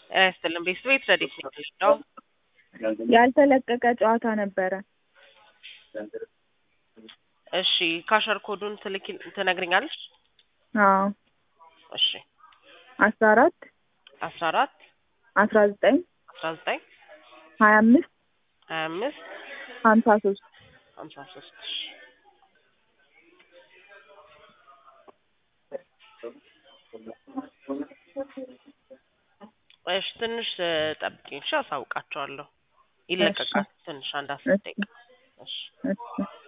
ጤና ይስጥልን ቤተሰቤት ረዲት ነው ያልተለቀቀ ጨዋታ ነበረ። እሺ ካሸር ኮዱን ትልኪ ትነግሪኛለሽ? አዎ እሺ አስራ አራት አስራ አራት አስራ ዘጠኝ አስራ ዘጠኝ ሀያ አምስት ሀያ አምስት ሀምሳ ሶስት ሀምሳ ሶስት እሺ ትንሽ ጠብቂኝ እሺ አሳውቃቸዋለሁ ይለቀቃል ትንሽ አንድ አስር ደቂቃ እሺ እሺ